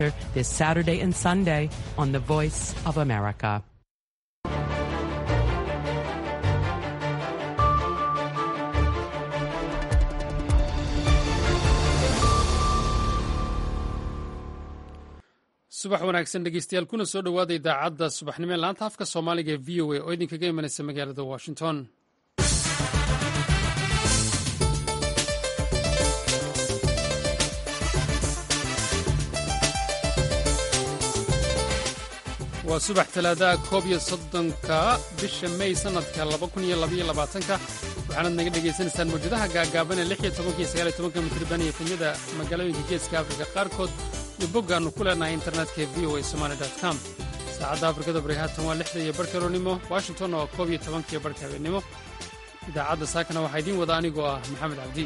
this Saturday and Sunday on the Voice of America. subax wanaagsan dhegeystayaal kuna soo dhowaada idaacadda subaxnimo ee laanta afka soomaaliga ee v o a oo idinkaga imanaysa magaalada washington waa subax talaadaha koob iyo soddonka bisha may sannadka laba kun iyo labaiyo labaatanka waxaanaad naga dhegaysanaysaan mawjadaha gaagaaban ee lix iyo tobanka iyo sagaal iyo tobanka mitriban iyo efemyada magaalooyinka geeska afrika qaarkood iyo boggaannu ku leenahay internetka v o a somaali com saacadda afrikada bari haatan waa lixda iyo barhka roornimo washington oo koob iyo tobanka iyo barhka habeennimo idaacadda saakana waxaa idiin wada anigoo ah maxamed cabdi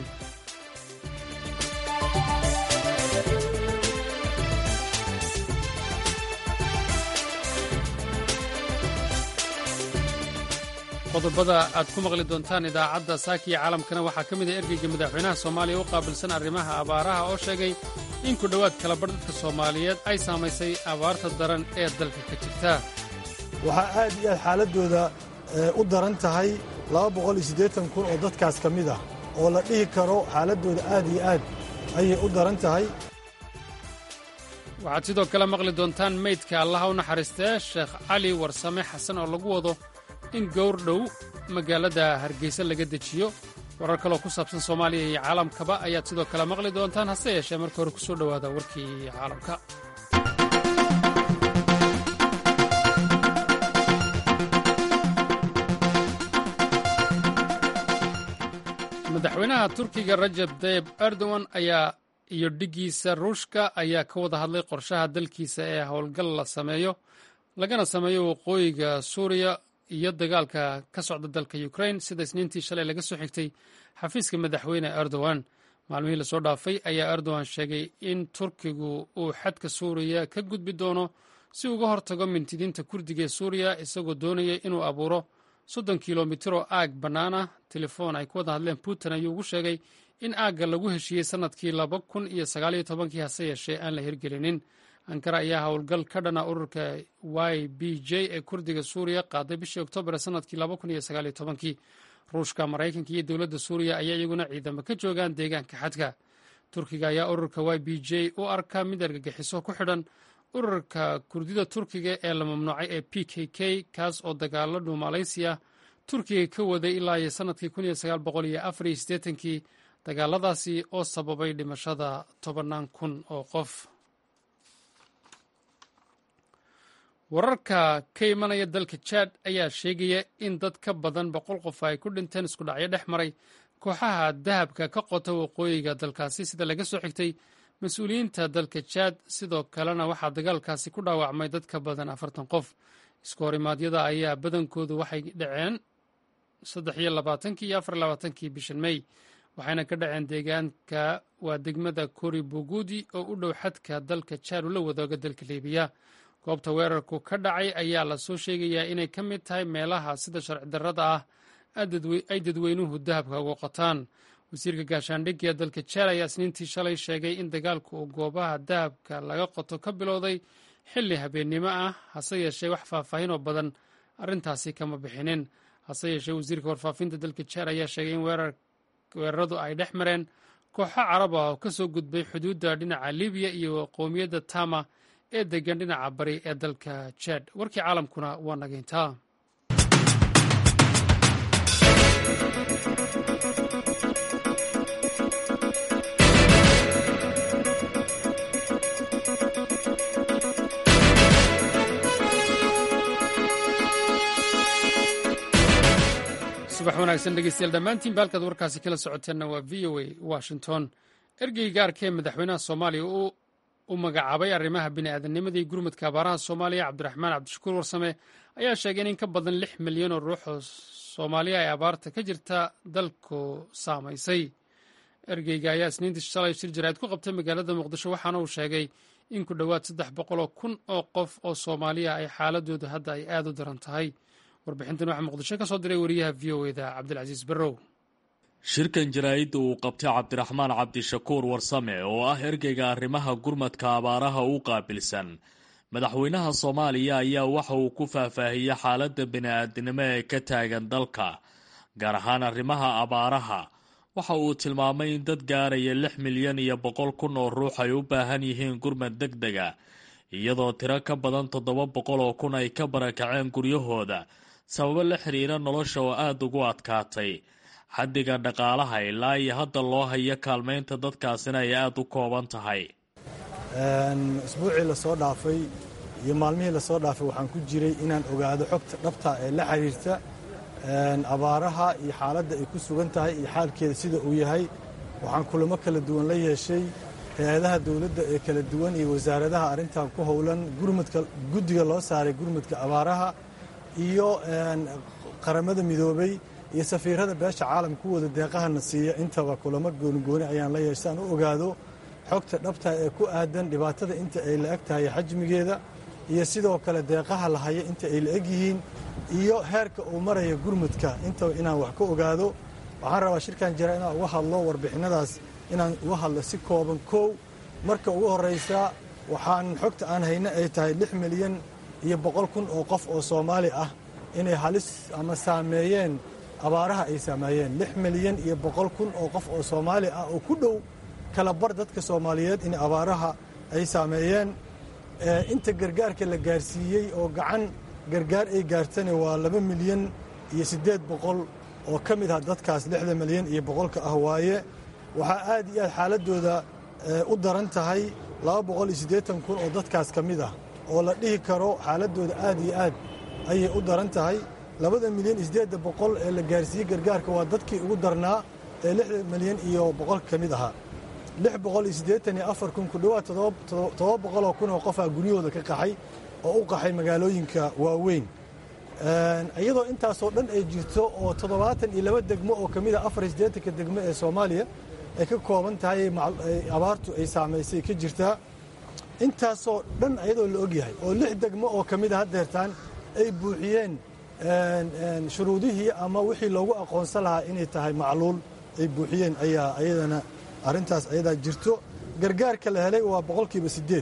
qodobada aad ku maqli doontaan idaacadda saaka iyo caalamkana waxaa ka mid ah ergeyga madaxweynaha soomaaliya u qaabilsan arrimaha abaaraha oo sheegay in ku dhowaad kalabar dadka soomaaliyeed ay saamaysay abaarta daran ee dalka ka jirta waxaa aad iyo aad xaaladdooda u daran tahay kun oo dadkaas ka mid ah oo la dhihi karo xaaladdooda aad iyo aad ayay u daran tahay waxaad sidoo kale maqli doontaan meydka allaha u naxariistee sheekh cali warsame xasan oo lagu wado in gowr dhow magaalada hargeysa laga dejiyo warar kaloo ku saabsan soomaaliya iyo caalamkaba ayaad sidoo kale maqli doontaan hase yeeshee marka hore ku soo dhowaada warkii caalamka madaxweynaha turkiga rajab tayib erdogan ayaa iyo dhiggiisa ruushka ayaa ka wada hadlay qorshaha dalkiisa ee howlgal la sameeyo lagana sameeyo waqooyiga suuriya iyo dagaalka ka socda dalka ukrain sida isniintii shalay laga soo xigtay xafiiska madaxweyne erdogan maalmihii lasoo dhaafay ayaa erdogan sheegay in turkigu uu xadka suuriya ka gudbi doono si uga hortago mintidiinta kurdiga ee suuriya isagoo doonaya inuu abuuro soddon kilomitir oo aag bannaan ah telefoon ay ku wada hadleen putin ayuu ugu sheegay in aagga lagu heshiiyey sannadkii laba kun iyo sagaaliyo tobankii hase yeeshee aan la hirgelinin ankara ayaa howlgal ka dhana ururka y b j ee kurdiga suuriya qaaday bishii oktoobar sannadkii laba kun iyo sagaaliyo tobankii ruushka maraykanka iyo dowladda suuriya ayaa iyaguna ciidamo ka joogaan deegaanka xadka turkiga ayaa ururka y b j u arka mid argagixiso ku xidhan ururka kurdida turkiga ee la mamnuucay ee p k k kaas oo dagaalo dhuumalaysiya turkiga ka waday ilaa iyo sannadkii kun iyo sagaal boqol iyo afar iyo siddeetankii dagaaladaasi oo sababay dhimashada tobannaan kun oo qof wararka ka imanaya dalka jaad ayaa sheegaya in dad ka badan boqol qof ay ku dhinteen isku dhacyo dhex maray kooxaha dahabka ka qota waqooyiga dalkaasi sida laga soo xigtay mas-uuliyiinta dalka jaad sidoo kalena waxaa dagaalkaasi ku dhaawacmay dad ka badan afartan qof isku horimaadyada ayaa badankoodu waxay dhaceen saddex iyo labaatankii iyo afar labaatankii bishan mey waxayna ka dhaceen deegaanka waa degmada kori bugudi oo u dhow xadka dalka jaad ula wadooga dalka liibiya goobta weerarku ka dhacay ayaa lasoo sheegayaa inay ka mid tahay meelaha sida sharci darrada ah ay dadweynuhu dahabka uga qotaan wasiirka gaashaandhigga ee dalka jaad ayaa isniintii shalay sheegay in dagaalku uu goobaha dahabka laga qoto ka bilowday xilli habeennimo ah hase yeeshee wax faahfaahin oo badan arrintaasi kama bixinin hase yeeshee wasiirka warfaafinta dalka jaad ayaa sheegay in weeraradu ay dhex mareen kooxo carab ah oo ka soo gudbay xuduudda dhinaca libiya iyo qowmiyadda tama ee degan dhinaca bari ee dalka jaad warkii caalamkuna waa nageyntaa subax wanaagsan dhegeystayaal dhammaantiin baalkaad warkaasi kala socoteenna waa v o a washington ergey gaarka ee madaxweynaha soomaaliya u magacaabay arrimaha bini'aadanimada iyo gurmudka abaaraha soomaaliya cabdiraxmaan cabdishakuur warsame ayaa sheegay in in ka badan lix milyan oo ruux oo soomaaliya ay abaarta ka jirta dalku saamaysay ergeyga ayaa isniintii shalay shir jaraa'id ku qabtay magaalada muqdisho waxaana uu sheegay in ku dhowaad saddex boqoloo kun oo qof oo soomaaliya ay xaaladoodu hadda ay aad u daran tahay warbixintan waxaa muqdisho ka soo diray wariyaha v o eda cabdilcasiis barrow shirkan jaraa'idda uu qabtay cabdiraxmaan cabdishakuur warsame oo ah ergeyga arrimaha gurmadka abaaraha u qaabilsan madaxweynaha soomaaliya ayaa waxa uu ku faahfaahiyey xaaladda bini-aadinimo ee ka taagan dalka gaar ahaan arrimaha abaaraha waxa uu tilmaamay in dad gaaraya lix milyan iyo boqol kun oo ruux ay u baahan yihiin gurmad deg dega iyadoo tiro ka badan toddoba boqol oo kun ay ka barakaceen guryahooda sababo la xiriira nolosha oo aada ugu adkaatay xaddiga dhaqaalaha ilaa iyo hadda loo hayo kaalmaynta dadkaasina ay aada u kooban tahay isbuucii lasoo dhaafay iyo maalmihii lasoo dhaafay waxaan ku jiray inaan ogaado xogta dhabta ee la xiriirta abaaraha iyo xaaladda ay ku sugan tahay iyo xaalkeeda sida uu yahay waxaan kulamo kala duwan la yeeshay hay-adaha dowladda ee kala duwan iyo wasaaradaha arrintan ku howlan gurmadka guddiga loo saaray gurmadka abaaraha iyo qaramada midoobay iyo safiirada beesha caalamka ku wada deeqahana siiya intaba kulamo goonigooni ayaan la yeeshay aan u ogaado xogta dhabta ee ku aadan dhibaatada inta ay la eg tahay xajmigeeda iyo sidoo kale deeqaha la haya inta ay la eg yihiin iyo heerka uu maraya gurmudka intaba inaan wax ka ogaado waxaan rabaa shirkan jira inaan uga hadlo warbixinadaas inaan uga hadlo si kooban kow marka ugu horraysa waxaan xogta aan hayna ay tahay lix milyan iyo boqol kun oo qof oo soomaali ah inay halis ama saameeyeen abaaraha ay saameeyeen lix milyan iyo boqol kun oo qof oo soomaali ah oo ku dhow kala bar dadka soomaaliyeed in abaaraha ay saameeyeen inta gargaarka la gaarsiiyey oo gacan gargaar ay gaartana waa laba milyan iyo siddeed boqol oo ka mid ah dadkaas lixda milyan iyo boqolka ah waaye waxaa aad iyo aad xaaladooda u daran tahay laba boqol iyo siddeetan kun oo dadkaas ka mid ah oo la dhihi karo xaaladooda aad iyo aad ayay u daran tahay labada milyan iyo siddeedda boqol ee la gaarsiiyey gargaarka waa dadkii ugu darnaa ee lixda milyan iyo boqolka ka mid ahaa lix boqol iyo siddeetan iyo afar kun ku dhowaad todoba boqoloo kun oo qofaa guryahooda ka qaxay oo u qaxay magaalooyinka waaweyn iyadoo intaasoo dhan ay jirto oo toddobaatan iyo laba degmo oo ka mid a afar iyo siddeetanka degmo ee soomaaliya ay ka kooban tahay abaartu ay saamaysay ka jirtaa intaasoo dhan ayadoo la ogyahay oo lix degmo oo ka mid a haddeertaan ay buuxiyeen shuruudihii ama wixii loogu aqoonsan lahaa inay tahay macluul ay buuxiyeen ayaa ayadana arrintaas ayadaa jirto gargaarka la helay waa boqolkiiba siddeed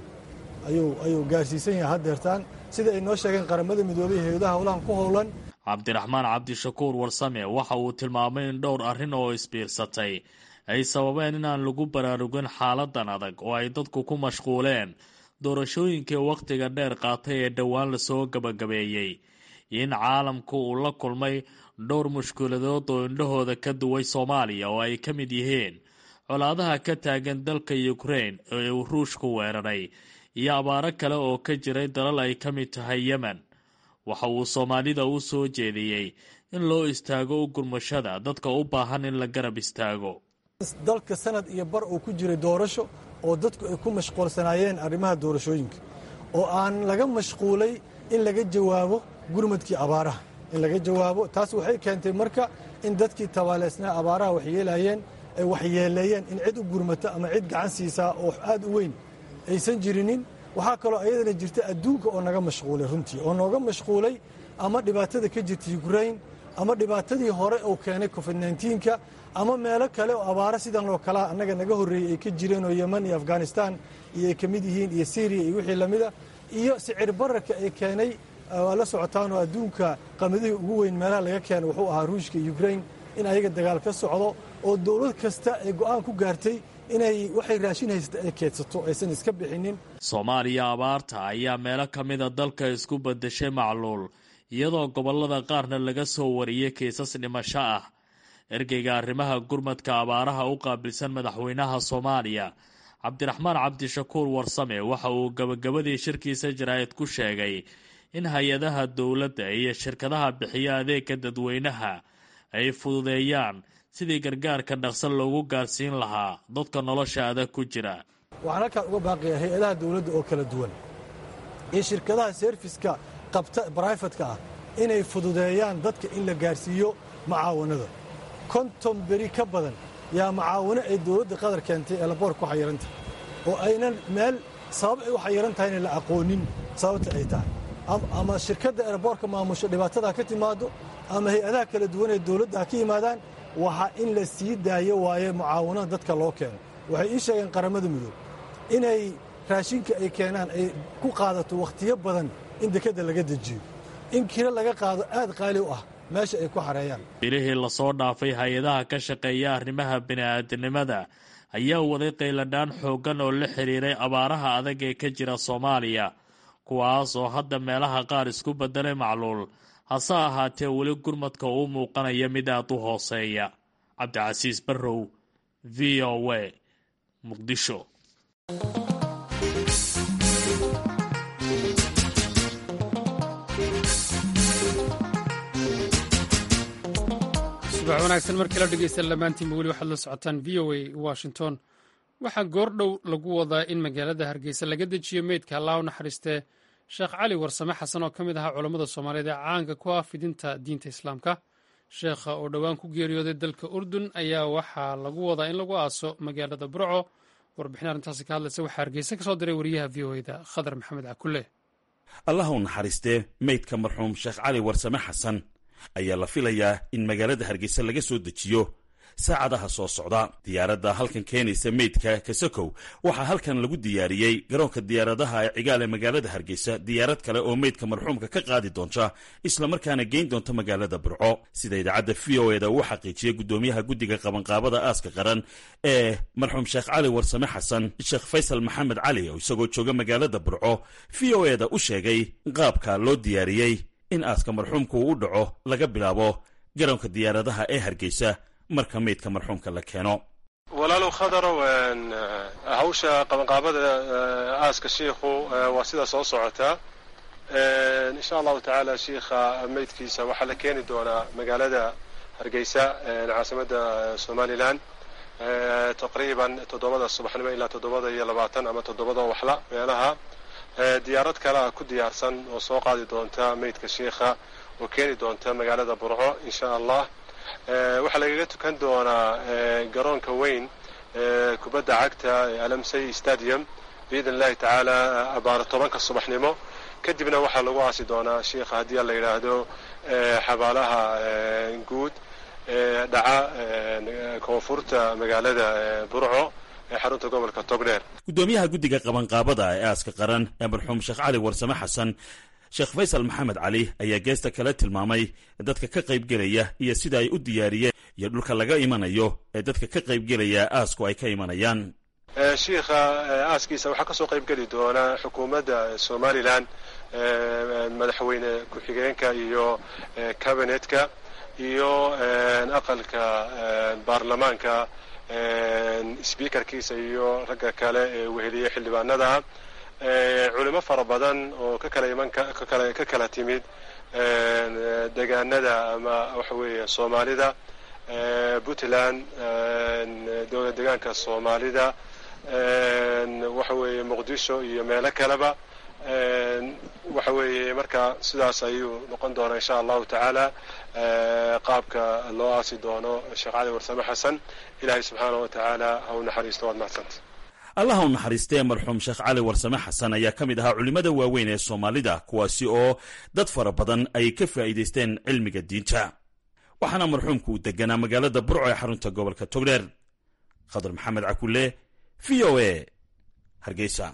ayuu gaarsiisan yahay haddeertaan sida ay noo sheegeen qaramada midoobay hay-adaha howlahan ku howlan cabdiraxmaan cabdishakuur warsame waxa uu tilmaamay in dhowr arrin oo isbiirsatay ay sababeen inaan lagu baraarugin xaaladan adag oo ay dadku ku mashquuleen doorashooyinkii wakhtiga dheer qaatay ee dhowaan lasoo gabagabeeyey in caalamku uu la kulmay dhowr mushkiladood oo indhahooda ka duway soomaaliya oo ay ka mid yihiin colaadaha ka taagan dalka ukrain ee uu ruushku weeraray iyo abaaro kale oo ka jiray dalal ay ka mid tahay yemen waxa uu soomaalida u soo jeediyey in loo istaago u gurmashada dadka u baahan in la garab istaago dalka sanad iyo bar uu ku jiray doorasho oo dadku ay ku mashquulsanaayeen arrimaha doorashooyinka oo aan laga mashquulay in laga jawaabo gurmadkii abaaraha in laga jawaabo taas waxay keentay marka in dadkii tabaaleysnaa abaaraha waxyeelayeen ay waxyeeleeyeen in cid u gurmata ama cid gacan siisaa oo aad u weyn aysan jirinin waxaa kaloo ayadana jirta adduunka oo naga mashquulay runtii oo nooga mashquulay ama dhibaatada ka jirta ukrain ama dhibaatadii hore uu keenay covid nka ama meelo kale oo abaaro sidan oo kalea annaga naga horreeyey ay ka jireen oo yeman iyo afghanistan iyo ay ka mid yihiin iyo syriya iyo wixii lamida iyo sicir bararka ay keenay waa la socotaanoo adduunka qamadihii ugu weyn meelaha laga keena wuxuu ahaa ruushka ukrain in ayaga dagaal ka socdo oo dowlad kasta ay go'aan ku gaartay inay waxay raashin haysata ay keedsato aysan iska bixinin soomaaliya abaarta ayaa meelo ka mida dalka isku beddeshay macluul iyadoo gobollada qaarna laga soo wariyey kiisas dhimasho ah ergeyga arrimaha gurmadka abaaraha u qaabilsan madaxweynaha soomaaliya cabdiraxmaan cabdishakuur warsame waxa uu gabagabadii shirkiisa jaraa'id ku sheegay in hay-adaha dowladda iyo shirkadaha bixiya adeega dadweynaha ay fududeeyaan sidii gargaarka dhaqsan loogu gaarsiin lahaa dadka nolosha adag ku jira waxaan halkaan uga baaqayaa hay-adaha dowladda oo kala duwan iyo shirkadaha seerfiska qabta braifatka ah inay fududeeyaan dadka in la gaarsiiyo macaawanada konton beri ka badan yaa macaawano ay dowladda qadar keentay ee laboor ku xayiranta oo aynan meel sabab ay u xayiran tahayna la aqoonin sababta ay tahay ama shirkadda eeraboorka maamusho dhibaatadaa ka timaado ama hay-adaha kala duwan ee dowladda ha ka yimaadaan waxa in la sii daayo waaye mucaawanada dadka loo keeno waxay ii sheegeen qaramada midoob inay raashinka ay keenaan ay ku qaadato wakhtiyo badan in dekedda laga dejiyo in kiro laga qaado aad qaali u ah meesha ay ku xareeyaan bilihii lasoo dhaafay hay-adaha ka shaqeeya arrimaha bini'aadanimada ayaa waday qayladhaan xooggan oo la xidhiiray abaaraha adag ee ka jira soomaaliya kuwaas oo hadda meelaha qaar isku beddelay macluul hase ahaatee weli gurmadka uu muuqanaya mid aad u hooseeya cabdicasiis barrow v o a muqdisho subax wanaagsan markii la dhegeysta lamaantiinba weli waxaad la socotaan v o a washington waxaa goordhow lagu wadaa in magaalada hargeysa laga dejiyo meydka allah u naxariistee sheekh cali warsame xasan oo ka mid ahaa culammada soomaaliyeed ee caanka ku ah fidinta diinta islaamka sheekha oo dhowaan ku geeriyooday dalka urdun ayaa waxaa lagu wadaa in lagu aaso magaalada burco warbixin arrintaasi ka hadlaysa waxaa hargeysa ka soo diray wariyaha v o eda khadar maxamed cakulle allah u naxariistee meydka marxuum sheekh cali warsame xasan ayaa la filayaa in magaalada hargeysa laga soo dejiyo saacadaha soo socda diyaaradda halkan keenaysa meydka kasakow waxaa halkan lagu diyaariyey garoonka diyaaradaha ee cigaal ee magaalada hargeysa diyaarad kale oo meydka marxuumka ka qaadi doonta islamarkaana geyn doonta magaalada burco sida idaacadda v o eda uu xaqiijiyey gudoomiyaha guddiga qabanqaabada aaska qaran ee marxuum sheekh cali warsame xasan sheekh faysal maxamed cali oo isagoo jooga magaalada burco v o eda u sheegay qaabka loo diyaariyey in aaska marxuumka uu u dhaco laga bilaabo garoonka diyaaradaha ee hargeysa marka meydka marxuumka la keeno walaalow khadarow hawsha qabanqaabada aaska shiikhu waa sida soo socotaa insha allahu tacaala shiikha meydkiisa waxaa la keeni doonaa magaalada hargeysa caasimada somalilan taqriiban toddobada subaxnimo ilaa toddobada iyo labaatan ama toddobada waxla meelaha diyaarad kalea ku diyaarsan oo soo qaadi doonta meydka shiikha oo keeni doonta magaalada burco insha allah waxaa lagaga tukan doonaa garoonka weyn kubadda cagta ee alamsay stadium biidn illahi tacaala abaaro tobanka subaxnimo kadibna waxaa lagu aasi doonaa shiikha haddii la yidhaahdo xabaalaha guud ee dhaca koonfurta magaalada burco ee xarunta gobolka togdheer gudoomiyaha guddiga qabanqaabada ee aaska qaran ee marxuum sheekh cali warsame xasan sheekh faysal maxamed cali ayaa geesta kale tilmaamay dadka ka qaybgelaya iyo sida ay u diyaariyeen iyo dhulka laga imanayo ee dadka ka qaybgelaya aasku ay ka imanayaan shiikha aaskiisa waxaa kasoo qaybgeli doona xukuumadda somalilan madaxweyne ku-xigeenka iyo cabinetka iyo aqalka baarlamaanka sbiikarkiisa iyo ragga kale ee weheliya xildhibaanada culimo fara badan oo ka kala iman kakala ka kala timid degaanada ama waxa weeye soomaalida puntland dowlad degaanka soomaalida waxa weeye muqdisho iyo meelo kaleba waxa weeye marka sidaas ayuu noqon doonaa insha allahu tacaala qaabka loo aasi doono sheekh cali warsame xasan ilaahay subxaana wa tacaala ha u naxariisto waad mahadsanta allah u naxariistee marxuum sheekh cali warsame xasan ayaa ka mid ahaa culimmada waaweyn ee soomaalida kuwaasi oo dad fara badan ay ka faa'iidaysteen cilmiga diinta waxaana marxuumku uu deganaa magaalada burco ee xarunta gobolka togdheer khadar maxamed cakulle v o a hargeysa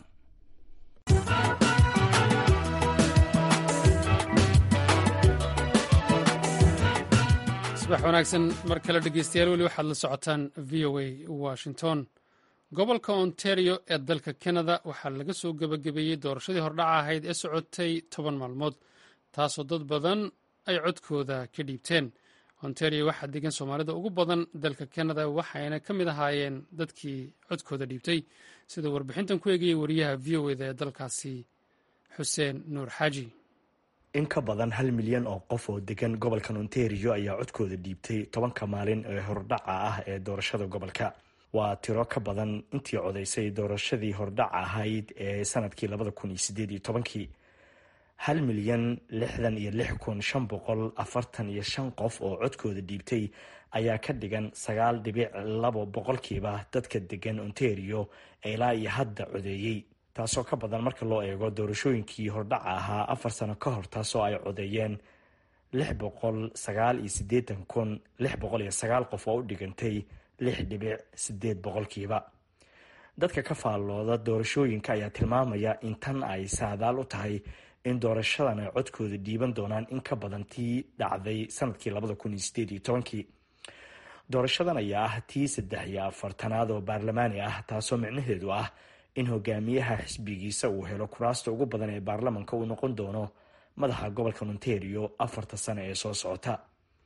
subax wanaagsan mar kale dhegeystayaal weli waxaad la socotaan v o a washington gobolka ontario ee dalka canada waxaa laga soo gebagabeeyey doorashadii hordhaca ahayd ee socotay toban maalmood taasoo dad badan ay codkooda ka dhiibteen ontario waxaa degan soomaalida ugu badan dalka canada waxayna ka mid ahaayeen dadkii codkooda dhiibtay sida warbixintan ku eegayay wariyaha v o eda ee dalkaasi xuseen nuur xaaji in ka badan hal milyan oo qof oo degan gobolkan ontario ayaa codkooda dhiibtay tobanka maalin ee hordhaca ah ee doorashada gobolka waa tiro ka badan intii codaysay doorashadii hordhac ahayd ee sanadkii labada kun iyo sideed iyo tobankii hal milyan lixdan iyo lix kun shan boqol afartan iyo shan qof oo codkooda dhiibtay ayaa ka dhigan sagaal dhibic labo boqolkiiba dadka degan ontario ilaa iyo hadda codeeyey taasoo ka badan marka loo eego doorashooyinkii hordhaca ahaa afar sano ka hor taasoo ay codeeyeen lix boqol sagaal iyo siddeetan kun lix boqol iyo sagaal qof oo u dhigantay lix dhibic sideed boqolkiiba dadka ka faallooda doorashooyinka ayaa tilmaamaya in tan ay saadaal u tahay in doorashadan ay codkooda dhiiban doonaan in ka badan tii dhacday sanadkii labada kun iyo sideed iyo tobankii doorashadan ayaa ah tii saddex iyo afartanaad oo baarlamaani ah taasoo micnaheedu ah in hogaamiyaha xisbigiisa uu helo kuraasta ugu badan ee baarlamanka uu noqon doono madaxa gobolka ontario afarta sano ee soo socota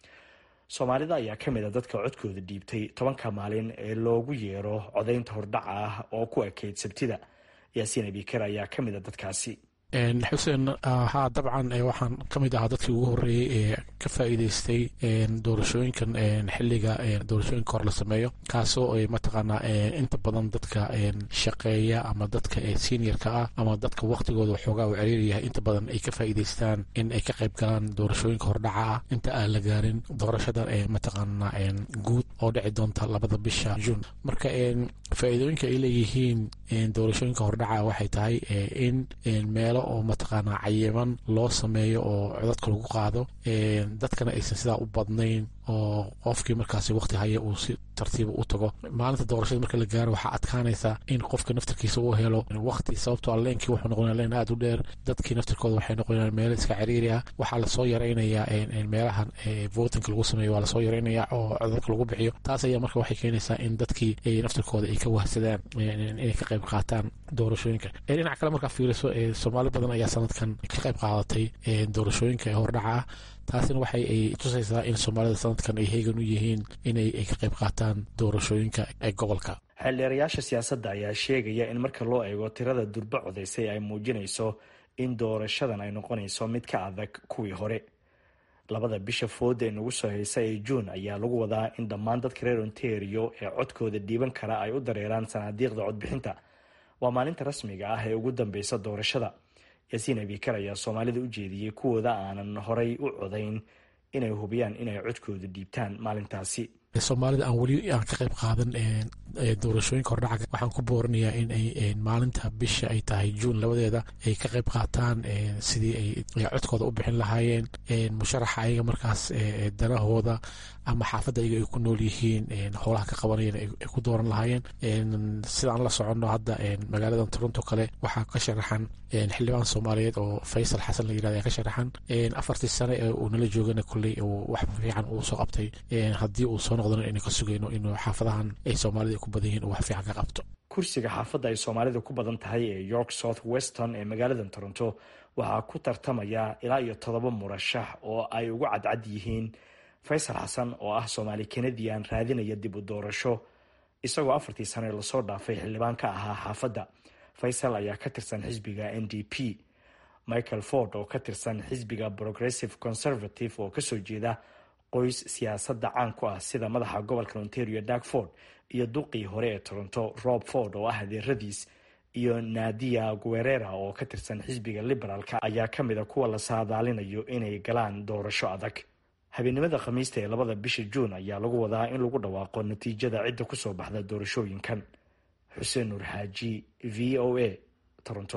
soomaalida ayaa ka mid a dadka codkooda dhiibtay tobanka maalin ee loogu yeero codaynta hordhaca ah oo ku ekeyd sabtida yaasiin abikar ayaa ka mid a dadkaasi xuseen haa dabcan waxaan ka mid ahaa dadkii ugu horreeyey ee ka faa'iideystay doorashooyinkan xilliga doorashooyinka hor la sameeyo kaasoo mataqaanaa inta badan dadka shaqeeya ama dadka seniorka ah ama dadka waktigooda waxoogaa u ceriiryahay inta badan ay ka faa'iideystaan in ay ka qayb galaan doorashooyinka hordhaca ah inta aan la gaarin doorashada mataqaanaa guud oo dhici doonta labada bisha juun marka faa'iidooyinka ay leeyihiin doorashooyinka hordhaca waxay tahay in meelo oo mataqaanaa cayiman loo sameeyo oo codadka lagu qaado dadkana aysan sidaa u badnayn oo qofkii markaasi waqti haya uu si tartiiba u tago maalinta doorashada marka la gaaro waxaa adkaanaysa in qofka naftarkiisa uu helo waqti sababtoo leenkii wuxuu noqonaya leen aada u dheer dadkii naftarkooda waxay noqonayaan meelo iska ciriiri ah waxaa lasoo yaraynayaa meelahan votinka lagu sameeyo waa lasoo yaraynayaa oo codadka lagu bixiyo taas ayaa marka waxay keenaysaa in dadkii naftarkooda ay ka wahsadaan inay ka qayb qaataan doorashooyinka dhinaca kale markaa fiiriso soomaali badan ayaa sanadkan ka qayb qaadatay doorashooyinka ee hordhaca ah taasina waxay ay tusaysaa in soomaalida sanadkan ay heegan u yihiin inay ka qayb qaataan doorashooyinka ee gobolka xeeldheerayaasha siyaasadda ayaa sheegaya in marka loo eego tirada durbo codaysay ay muujinayso in doorashadan ay noqonayso mid ka adag kuwii hore labada bisha fooda ee nagu soo haysa ee juun ayaa lagu wadaa in dhammaan dadka reer ontario ee codkooda dhiiban kara ay u dareeraan sanaadiiqda codbixinta waa maalinta rasmiga ah ee ugu dambeysa doorashada yaasiin abikar ayaa soomaalida u jeediyey kuwooda aanan horay u codayn inay hubiyaan inay codkooda dhiibtaan maalintaasi soomaalida aan weli aan ka qayb qaadan doorashooyinka hordhaca waxaan ku booranayaa in ay maalinta bisha ay tahay juun labadeeda ay ka qayb qaataan sidii ay codkooda u bixin lahaayeen musharaxa ayaga markaas danahooda ama xaafadda ayaga ay ku nool yihiin howlaha ka qabanayeen ay ku dooran lahaayeen sidaan la soconno hadda magaalada toronto kale waxaa ka sharaxan xildhibaan soomaaliyeed oo faysal xasan la yirahda ka sharaxan afartii sane ee uu nala joogana kolley wax fiican uu soo qabtay haddii uu soo noqdona inay ka sugayno inuu xaafadahan ay soomaalida ku badan yihiin uu wax fiican ka qabto kursiga xaafadda ay soomaalida ku badan tahay ee york south weston ee magaalada toronto waxaa ku tartamaya ilaa iyo todoba murashax oo ay ugu cadcad yihiin faysal xasan oo ah soomaali kanadian raadinaya dib u doorasho isagoo afartii sane lasoo dhaafay xildhibaan ka ahaa xaafadda faysal ayaa ka tirsan xisbiga n d p michael ford oo ka tirsan xisbiga progressive conservative oo kasoo jeeda qoys siyaasadda caan ku ah sida madaxa gobolka ontario dag ford iyo duqii hore ee toronto rob ford oo ah adeeradiis iyo nadia guerera oo ka tirsan xisbiga liberaalka ayaa ka mid a kuwa la saadaalinayo inay galaan doorasho adag habeennimada khamiista ee labada bisha juun ayaa lagu wadaa in lagu dhawaaqo natiijada cidda kusoo baxda doorashooyinkan xuseen nuur xaaji v o a toronto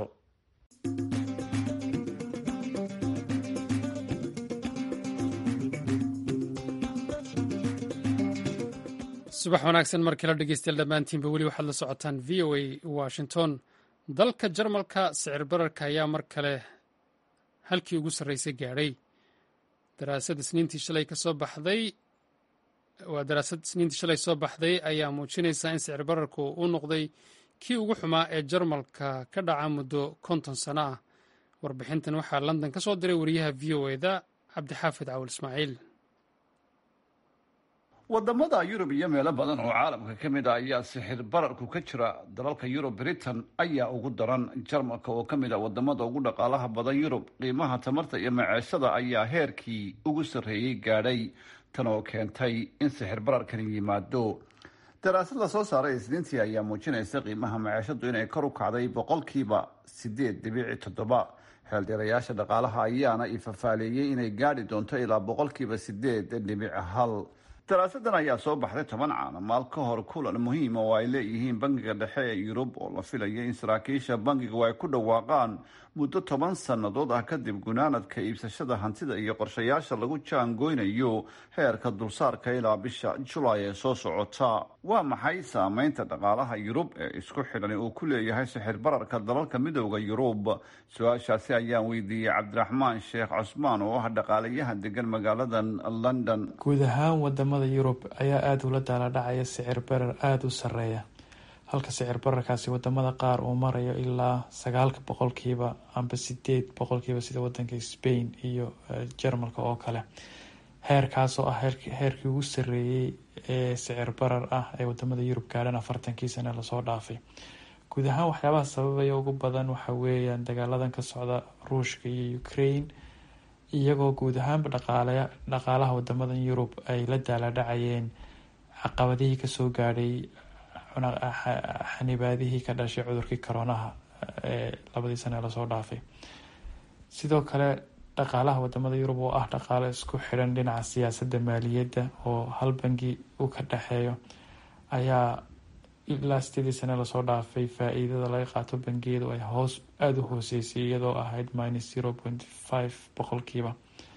subax wanaagsan markala dhegeystayaal dhammaantiinba weli waxaad la socotaan v o a washington dalka jarmalka sicir bararka ayaa mar kale halkii ugu sarreysay gaadhay daraasad isniintii shalay kasoo baxday waa daraasad isniintii shalay soo baxday ayaa muujinaysa in sicir bararku uu noqday kii ugu xumaa ee jarmalka ka dhaca muddo konton sano ah warbixintan waxaa london ka soo diray wariyaha v o eda cabdixaafid cawal ismaaciil wadamada yurub iyo meelo badan oo caalamka ka mid ah ayaa sixir bararku ka jira dalalka yurub britain ayaa ugu daran jarmalka oo ka mid ah wadamada ugu dhaqaalaha badan yurub qiimaha tamarta iyo maceeshada ayaa heerkii ugu sarreeyey gaadhay tan oo keentay in sixir bararkani yimaado daraasad la soo saaray isniintii ayaa muujinaysa qiimaha maceeshadu inay kor u kacday boqolkiiba sideed dhibici toddoba xeeldheerayaasha dhaqaalaha ayaana ifafaaleeyey inay gaadhi doonto ilaa boqolkiiba sideed dhibic hal daraasadan ayaa soo baxday toban caanamaal ka hor kulan muhiima oo ay leeyihiin bangiga dhexe ee yurub oo la filaya in saraakiisha bangigu ay ku dhawaaqaan muddo toban sannadood ah kadib gunaanadka iibsashada hantida iyo qorshayaasha lagu jaangoynayo heerka dulsaarka ilaa bisha julaay ee soo socota waa maxay saameynta dhaqaalaha yurub ee isku xidhan uu ku leeyahay sixir bararka dalalka midooda yurub su-aashaasi ayaan weydiiyey cabdiraxmaan sheekh cusmaan oo ah dhaqaalayahan degan magaaladan london guud ahaan wadamada yurub ayaa aada ula daaladhacaya sicir barar aada u sareeya halka sicir bararkaasi wadamada qaar uu marayo ilaa sagaalka boqolkiiba amba sideed boqolkiiba sida wadanka spain iyo jarmalka oo kale heerkaas oo ah heerkii ugu sareeyey ee sicir barar ah ee wadamada yurub gaadhan afartankii sane lasoo dhaafay guud ahaan waxyaabaha sababaya ugu badan waxa weeyaan dagaaladan ka socda ruushka iyo ukraine iyagoo guud ahaanba dhaqaale dhaqaalaha wadamadan yurub ay la daaladhacayeen caqabadihii kasoo gaadhay xanibaadihii ka dhashay cudurkii koronaha ee labadii sane lasoo dhaafay sidoo kale dhaqaalaha wadamada yurub oo ah dhaqaale isku xidhan dhinaca siyaasadda maaliyadda oo hal bangi uu ka dhexeeyo ayaa ilaa sideedii sane lasoo dhaafay faa-iidada laga qaato bangiyadu ay hoos aada u hooseysay iyadoo ahayd minus zero point five boqolkiiba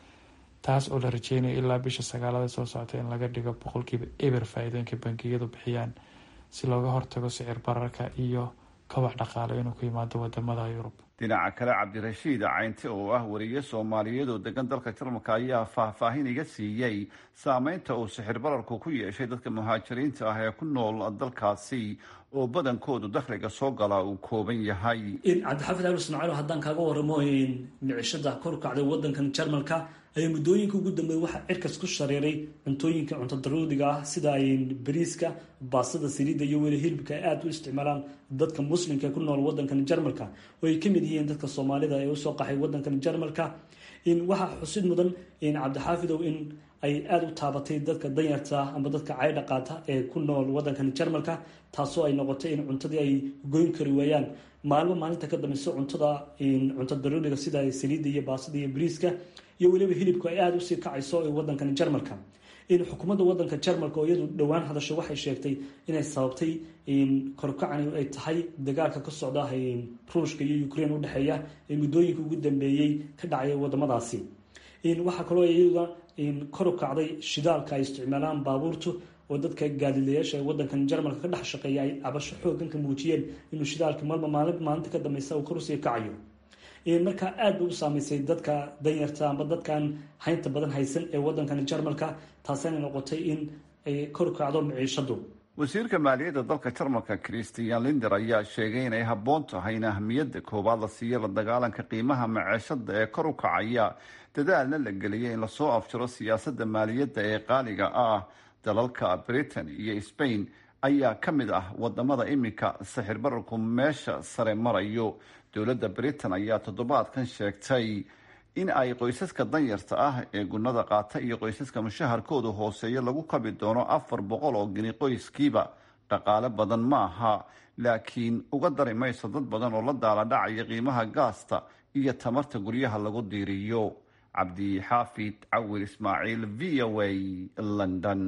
taas oo la rajeynayo ilaa bisha sagaalada soo socota in laga dhigo boqolkiiba eber faa-iidooyinka bangiyadu bixiyaan si looga hortago sicir bararka iyo kabac dhaqaale inuu ku yimaado wadamada yurub dhinaca kale cabdirashiid caynti oo ah wariye soomaaliyeed oo degan dalka jarmalka ayaa faahfaahin iga siiyey saameynta uu sixir bararku ku yeeshay dadka muhaajiriinta ah ee ku nool dalkaasi oo badankoodu dakhliga soo galaa uu kooban yahay cabdixaafid ali ismaaciil haddaan kaaga waramo micishada kor kacday wadankan jarmalka ayaa muddooyinka ugu dambeeyay waxaa cirkas ku shareeray cuntooyinka cunto daruuriga ah sida bariiska baastada saliidda iyo weli hilibka ay aada u isticmaalaan dadka muslimka ee ku nool wadankan jarmalka oo ay kamid yihiin dadka soomaalida ee usoo qaxay wadankan jarmalka waxaa xusid mudan cabdixaafidow in ay aada u taabatay dadka danyarta amba dadka caydha qaata ee ku nool wadankan jarmalka taasoo ay noqotay in cuntadii ay goyn kari waayaan maalmo maalinta ka dambeyso cuntada cunto daruuriga sida saliidda iyo baasada iyo bariiska iyo weliba hilibku ay aada usii kacayso ee wadankan jarmalka in xukuumadda wadanka jarmalka oo iyadu dhowaan hadasho waxay sheegtay inay sababtay korkacani ay tahay dagaalka ka socda ruushka iyo ukraine udhexeeya ee muddooyinka ugu dambeeyey ka dhacaya wadamadaasi waxaa kaloo iyaduna kor u kacday shidaalka ay isticmaalaan baabuurtu oo dadka gaadilayaasha ee wadankan jarmalka ka dhex shaqeeya ay cabasho xoogan ka muujiyeen inuu shidaalka malba maalin maalinta ka dambeysa uu kor usii kacayo markaa aada bay u saameysay dadka danyarta amba dadkan haynta badan haysan ee wadankan jarmalka taasina noqotay in ay kor kacdo miciishadu wasiirka maaliyadda dalka jarmalka christian linder ayaa sheegay inay habboon tahay in ahmiyadda koowaad la siiyo la dagaalanka qiimaha maceeshada ee kor u kacaya dadaalna la geliyay in lasoo afjaro siyaasadda maaliyadda ee qaaliga ah dalalka britain iyo spain ayaa ka mid ah wadamada iminka sixir bararku meesha sare marayo dowladda britain ayaa toddobaadkan sheegtay in ay qoysaska danyarta ah ee gunada qaata iyo qoysaska mushaharkooda hooseeya lagu kabi doono afar boqol oo geni qoyskiiba dhaqaale badan maaha laakiin uga dari mayso dad badan oo la daaladhacaya qiimaha gaasta iyo tamarta guryaha lagu diiriyo cabdixaafid cawir ismaaciil v o a london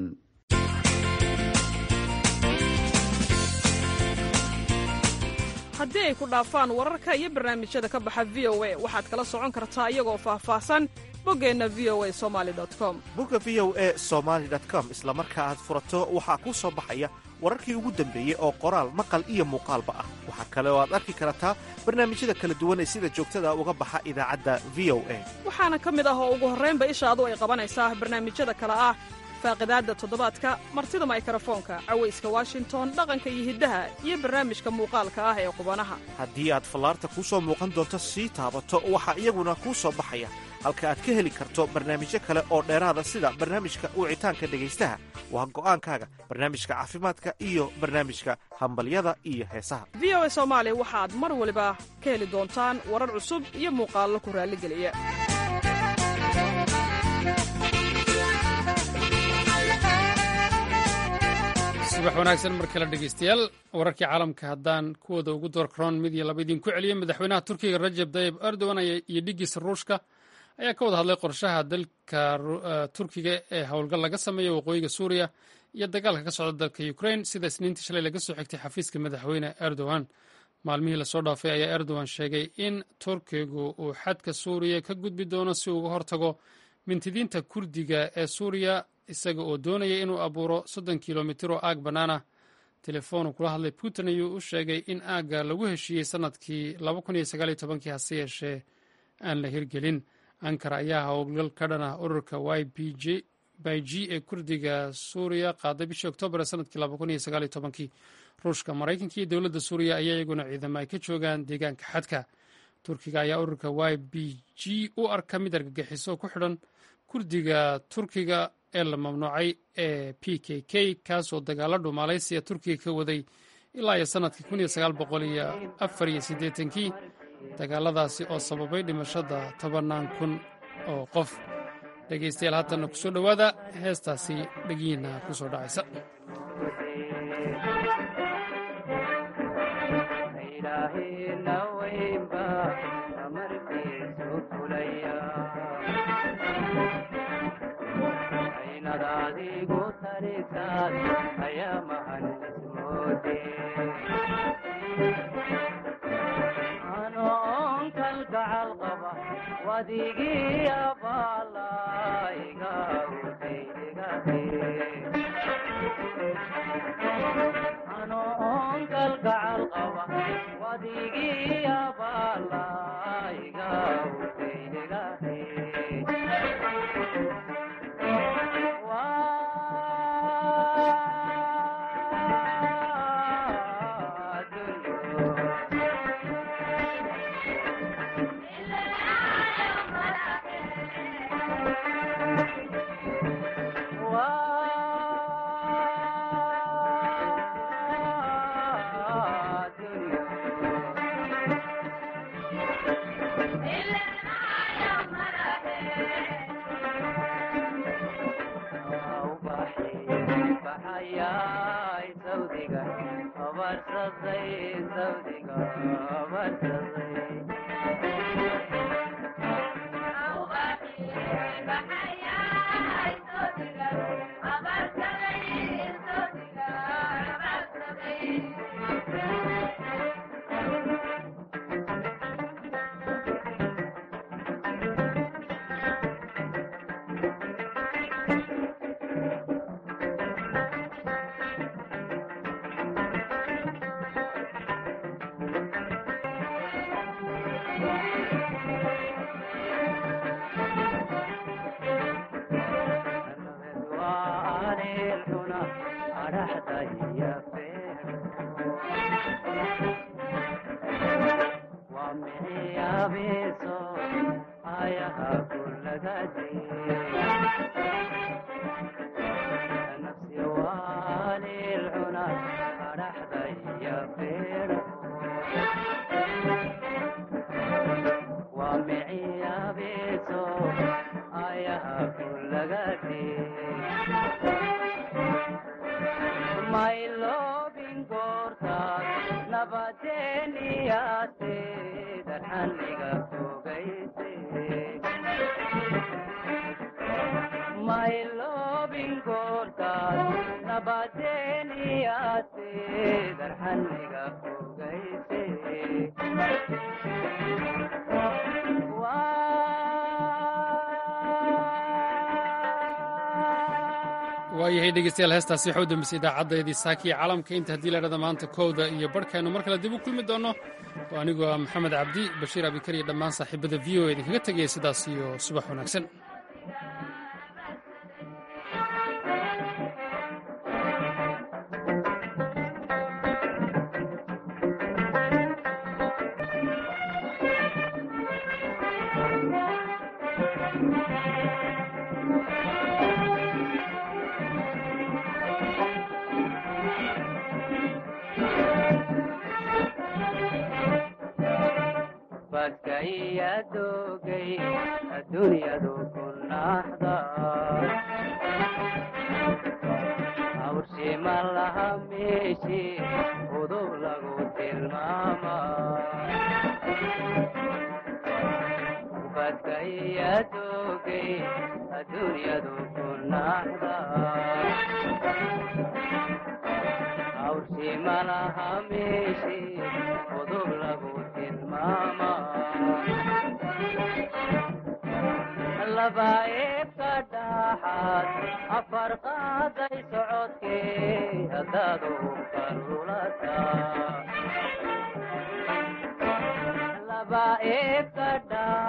haddii ay ku dhaafaan wararka iyo barnaamijyada ka baxa v o a waxaad kala socon kartaa iyagoo faahfaahsan boggeenna v o a somali com bogga v o e somaali com isla marka aad furato waxaa kuu soo baxaya wararkii ugu dambeeyey oo qoraal maqal iyo muuqaalba ah waxaa kale oo aad arki kartaa barnaamijyada kala duwan ee sida joogtada uga baxa idaacadda v o a waxaana ka mid ah oo ugu horraynba ishaadu ay qabanaysaa barnaamijyada kale ah faaqidaadda toddobaadka martida maykarafoonka cawayska washington dhaqanka iyo hiddaha iyo barnaamijka muuqaalka ah ee qubanaha haddii aad fallaarta kuu soo muuqan doonto sii taabato waxaa iyaguna kuu soo baxaya halka aad ka heli karto barnaamijyo kale oo dheeraada sida barnaamijka wicitaanka dhegaystaha waa go'aankaaga barnaamijka caafimaadka iyo barnaamijka hambalyada iyo heesaha v o a soomaali waxaad mar waliba ka heli doontaan warar cusub iyo muuqaallo ku raalligeliya subax wanaagsan mar kale dhegeystayaal wararkii caalamka haddaan kuwooda ugu door karoon mid iyo laba idinku celiya madaxweynaha turkiga rajab tayib erdogan iyo dhigiisa ruushka ayaa ka wada hadlay qorshaha dalka turkiga ee howlgal laga sameeyo waqooyiga suuriya iyo dagaalka ka socda dalka ukrain sida isniintii shalay laga soo xigtay xafiiska madaxweyne erdogan maalmihii lasoo dhaafay ayaa erdogan sheegay in turkigu uu xadka suuriya ka gudbi doono si uga hortago mintidiinta kurdiga ee suuriya isaga oo doonaya inuu abuuro soddon kilomitir oo aag bannaana telefoonu kula hadlay putin ayuu u sheegay in aagga lagu heshiiyey sannadkii hase yeeshee aan la hirgelin ankara ayaa howlgal ka dhan ah ururka y by g ee kurdiga suuriya qaaday bishii oktoobar ee sanadkii ruushka maraykanka iyo dowladda suuriya ayaa iyaguna ciidamo ay ka joogaan deegaanka xadka turkiga ayaa ururka y b g u arka mid argagixiso ku xidhan kurdiga turkiga ee la mamnuucay ee p k k kaasoo dagaalo dhumaalaysiya turkiga ka waday ilaa iyo sannadkii kii dagaaladaasi oo sababay dhimashada tobannaan kun oo qof dhegaystayaal haatanna ku soo dhowaada heestaasi dhegiina ku soo dhacaysa waayahay dhegeystayaal heestaasi waxaa u dambeysay idaacaddayadii saakiya caalamka inta haddii laidhahda maanta kowda iyo barhkaynu mar kale dib u kulmi doonno oo anigoo ah maxamed cabdi bashiir abikar iyo dhammaan saaxiibada v o idinkaga tegaya sidaas iyo subax wanaagsan ubadkaya doogay adduunyadu ku naxda hawshii malaha meeshi udub lagu tilmaama laba eebka dhaxaad afar qaaday socodkee haddaad ubka lulata laba eebka dha